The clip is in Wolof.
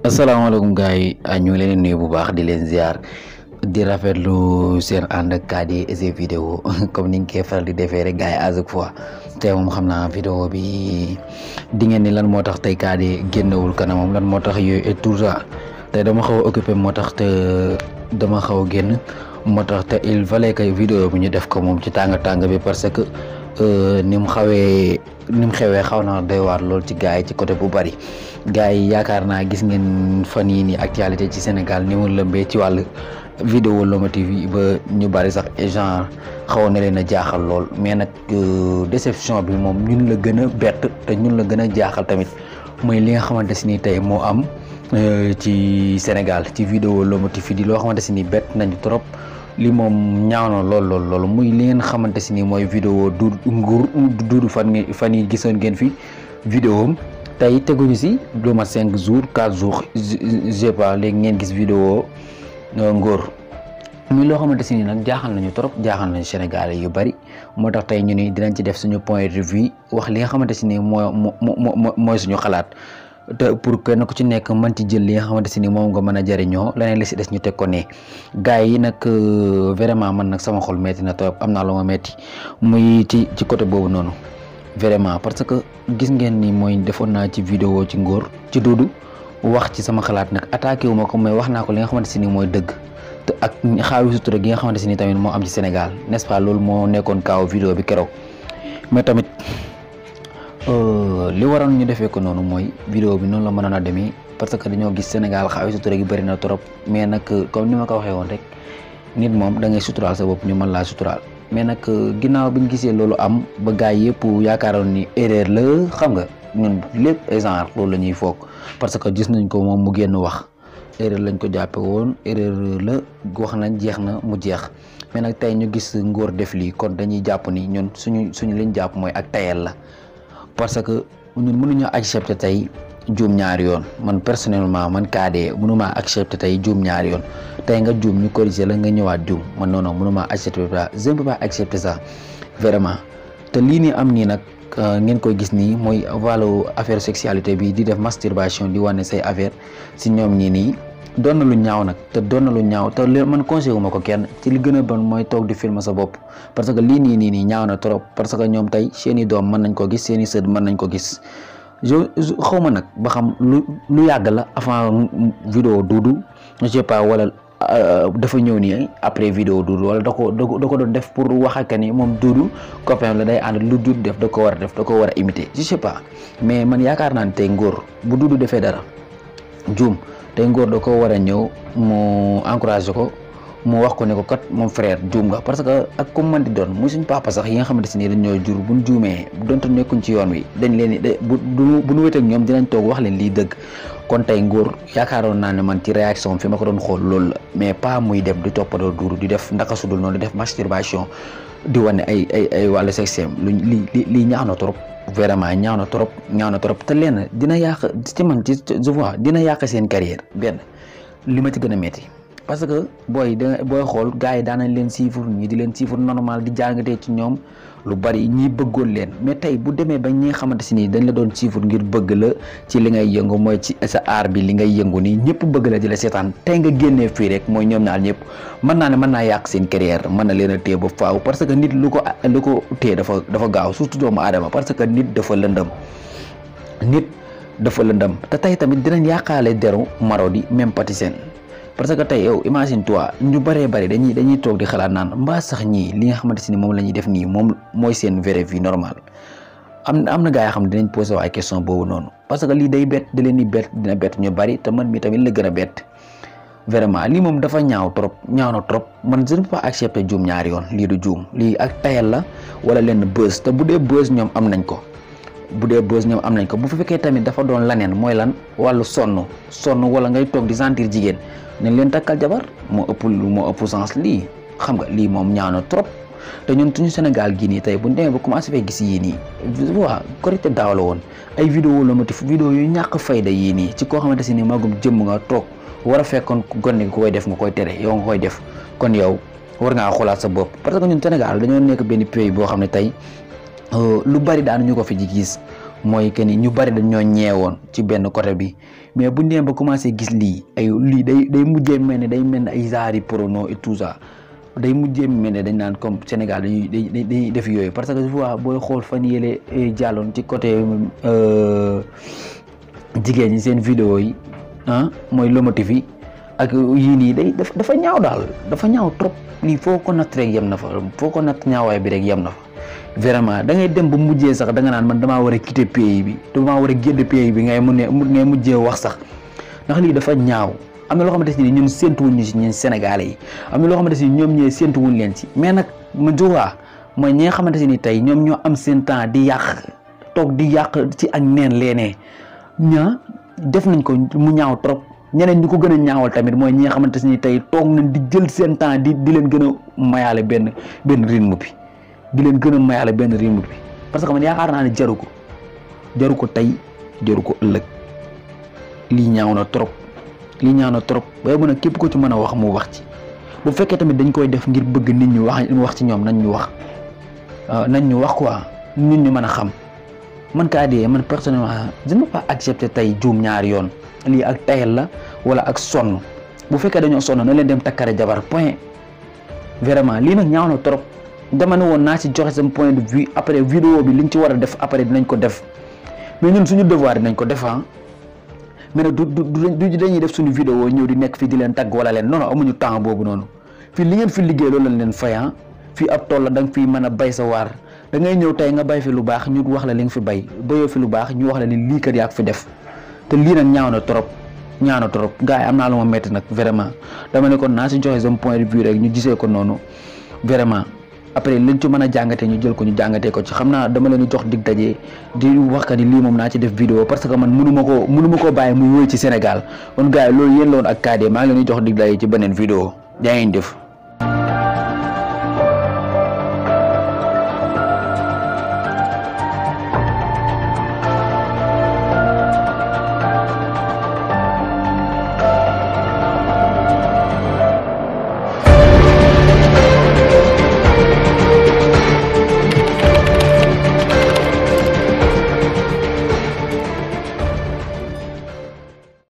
asalaamaaleykum gars yi ñu ngi leen di nuyu bu baax di leen ziar di rafetlu seen ànd ak Kady et ses vidéos comme ni nga koy faral di defee rek gars yi à chaque fois te moom xam naa vidéo bi di ngeen ni lan moo tax tey Kady génnewul kanamam lan moo tax yooyu et tout ça te dama xaw a occupé moo tax te dama xaw a génn moo tax te il fallait que vidéo bi ñu def ko moom ci tàng tàng bi parce que ni mu xawee ni mu xewee xaw na doy waar lool ci gars yi ci côté bu bari gars yi yaakaar naa gis ngeen fan yii nii actualité ci Sénégal ni mu lëmbee ci wàllu vidéo lomotive yi ba ñu bari sax genre xawoon na leen a jaaxal lool mais nag déception bi moom ñun la gën a bett te ñun la gën a jaaxal tamit mooy li nga xamante si ni tey moo am ci Sénégal ci vidéo lomotive yi di loo xamante si ni bett nañu trop li moom ñaaw na lool lool lool muy li ngeen xamante si ni mooy vidéo du nguur duudu fan ngi fan yi gisoon ngeen fi vidéo am tey teguñu si lu mat cinq jours quatre jours je pas léegi ngeen gis vidéo ngóor muy loo xamante si ni nag jaaxal nañu trop jaaxal nañu Sénégalais yu bari moo tax tey ñu ni dinañ ci def suñu point de vue wax li nga xamante si ni moo moo mooy suñu xalaat te pour kenn ku ci nekk mën ci jël li nga xamante si ni moom nga mën a jëriñoo leneen li si des ñu teg ko ne gars yi nag vraiment man nag sama xol metti na trop am naa lu ma metti muy ci ci côté boobu noonu vraiment parce que gis ngeen ni mooy defoon naa ci vidéo ci ngóor ci duudu wax ci sama xalaat nag attaqué wu ma ko mais wax naa ko li nga xamante si ni mooy dëgg te ak xaawi sutura gi nga xamante si ni tamit moo am ci Sénégal n'est-ce pas loolu moo nekkoon kaaw vidéo bi keroog mais tamit li waroon ñu defee ko noonu mooy vidéo bi noonu la mënoon a demee parce que dañoo gis Sénégal xaawi sutura gi bëri na trop mais nag comme ni ma ko waxee woon rek nit moom da ngay suturaal sa bopp ñu mën laa suturaal mais nag ginnaaw bi ñu gisee loolu am ba gars yi yëpp yaakaaroon ni erreur la xam nga ñun lépp genre loolu la ñuy foog parce que gis nañ ko moom mu génn wax erreur lañ ko jàppe woon erreur la wax nañ jeex na mu jeex mais nag tey ñu gis ngóor def lii kon dañuy jàpp ni ñun suñu suñu liñ jàpp mooy ak tayel la parce que ñun mënuñoo accepter tey juum ñaari yoon man personnellement man Kady mënumaa accepter tey juum ñaari yoon tey nga juum ñu corriger la nga ñëwaat juum man non non mënumaa accepter ça je ne peux pas accepter ça vraiment te lii nii am nii nag ngeen koy gis nii mooy wàllu affaire sexualité bi di def masturbation di wane say affaire si ñoom ñii nii doon na lu ñaaw nag te doon na lu ñaaw te li man conseillé wu ma ko kenn ci li gën a bon mooy toog di filmer sa bopp parce que lii nii nii nii ñaaw na trop parce que ñoom tey seeni doom mën nañ ko gis seeni sët mën nañ ko gis je xaw ma nag ba xam lu lu yàgg la avant vidéo duudu je sais pas wala dafa ñëw nii après vidéo duudu wala da ko da ko doon def pour wax ak ni moom duudu copain la day ànd lu duudu def da ko war a def da ko war a imiter je sais pas mais man yaakaar naa ne tey ngóor bu duudu defee dara juum tey ngóor da ko war a ñëw mu encouragé ko mu wax ko ne ko kat moom frère juum nga parce que ak comme man di doon muy suñ papa sax yi nga xamante si nii dañ ñoo jur buñ juumee donte nekkuñ ci yoon wi dañ leen bu bu ñu wéet ak ñoom dinañ toog wax leen lii dëgg kon tey ngóor yaakaaroon naa ne man ci réaction fi ma ko doon xool loolu la mais pas muy dem di toppadoo duuru di def ndaka sudul noonu di def masturbation di wane ay ay ay wàllu sexem lu li li lii ñaax na trop vraiment ñaaw na trop ñaaw na trop te lenn dina yàq ci man ci je vois dina yàq seen carrière benn li ma ci gën a métti parce que booy da booy xool gars yi daanañ leen siifur ñii di leen siifur normal di jàngatee ci ñoom lu bari ñii bëggoon leen mais tey bu demee ba ñi nga xamante si nii dañ la doon siifur ngir bëgg la ci li ngay yëngu mooy ci sa aar bi li ngay yëngu nii ñëpp bëgg la di la seetaan tey nga génnee fii rek mooy ñoom ñaar ñëpp mën naa ne mën naa yàq seen carrière mën na leen a téye ba faaw parce que nit lu ko lu ko téye dafa dafa gaaw surtout doomu aadama parce que nit dafa lëndëm nit dafa lëndëm te tey tamit dinañ yàqaale deru Marodi même Patisen parce que tey yow imagine toi ñu bëree bëri dañuy dañuy toog di xalaat naan mbaa sax ñii li nga xamante ni moom la ñuy def nii moom mooy seen vraie vie normale am am na gars yoo xam ne dinañ posé ay question boobu noonu parce que lii day bett da leen di bett dina bett ñu bëri te man mi tamit la gën a bett vraiment lii moom dafa ñaaw trop ñaaw na trop man je ne peux pas accepter juum ñaari yoon lii du juum lii ak tayal la wala leen bës te bu dee bës ñoom am nañ ko bu dee bës ñoom am nañ ko bu fekkee tamit dafa doon laneen mooy lan wàllu sonn sonn wala ngay toog di sentir jigéen nañ leen takkal jabar moo ëpp moo ëpp sens lii xam nga lii moom ñaaw na trop te ñun suñu Sénégal gii nii tey bu ñu demee ba commencé fee gis yii nii waa korité daaw la woon ay vidéo la motif vidéo yu ñàkk fayda yii nii ci koo xamante si ni magum jëmm nga toog war a fekkoon gone gi koy def nga koy tere yow nga koy def kon yow war ngaa xoolaat sa bopp parce que ñun Sénégal dañoo nekk benn pays boo xam ne tey lu bari daan ñu ko fi ji gis mooy que ni ñu bari dañ ñoo ñeewoon ci benn côté bi mais bu ñu demee ba commencé gis lii ay lii day day mujjee mel ne day mel ne ay zaari prono et tout ça day mujjee mel ne dañ naan comme Sénégal dañuy dañuy def yooyu parce que fois booy xool fan yële jàlloon ci côté jigéen ñi seen vidéo yi ah mooy lomotif yi ak yii nii day dafa ñaaw daal dafa ñaaw trop lii foo ko natt rek yem na fa foo ko natt ñaawaay bi rek yem na fa vraiment da ngay dem ba mujjee sax da nga naan man damaa war a quitter pays bi damaa war a génn pays bi ngay mun ne ngay mujjee wax sax ndax lii dafa ñaaw am na loo xamante ni ñun séentuwuñ ñu si ñun Sénégalais yi am na loo xamante ni ñoom ñee séentuwuñ leen ci mais nag ma joxaa mooy ñi nga xamante ni tey ñoom ñoo am seen temps di yàq toog di yàq ci ak neen leenee ñaa def nañ ko mu ñaaw trop ñeneen ñi ko gën a ñaawal tamit mooy ñi nga xamante ni tey toog nañ di jël seen temps di di leen gën a mayaale benn benn rythme bi di leen gën a mayaale benn rythme bi parce que man yaakaar naa ne jaru ko jaru ko tey jaru ko ëllëg lii ñaaw na trop lii ñaaw na trop waaye mën a képp ko ci mën a wax mu wax ci bu fekkee tamit dañ koy def ngir bëgg nit ñi wax wax ci ñoom nañ ñu wax nañ ñu wax quoi nit ñu mën a xam man kaa dee man personnellement je ne peux pas accepter tey juum ñaari yoon lii ak tayal la wala ak sonn bu fekkee dañoo sonn na leen dem takkare jabar point vraiment lii nag ñaaw na trop dama ne woon naa ci joxe sama point de vue après vidéo bi liñ ci war a def après dinañ ko def mais ñun suñu devoir dinañ ko def mais nag du du du dañuy def suñu vidéo ñëw di nekk fii di leen tagg wala leen non non amuñu temps boobu noonu fii li ngeen fi liggéey loolu lañ leen fay fii ab tool la da nga fii mën a bay sa waar da ngay ñëw tey nga bay fi lu baax ñu wax la li nga fi bay bayoo fi lu baax ñu wax la ni lii kat yaa ko fi def te lii nag ñaaw na trop ñaaw na trop gars yi am naa lu ma métti nag vraiment dama ne kon naa si joxe sama point de vue rek ñu gisee ko noonu vraiment après liñ ci mën a jàngatee ñu jël ko ñu jàngatee ko ci xam naa dama leen di jox dig daje di wax ka ni lii moom naa ci def vidéo parce que man mënu ma koo mënu ma koo bàyyi muy wéy ci Sénégal kon gars yi loolu yéen la woon ak Kade maa ngi leen di jox dig daje ci beneen vidéo jaa ngeen jëf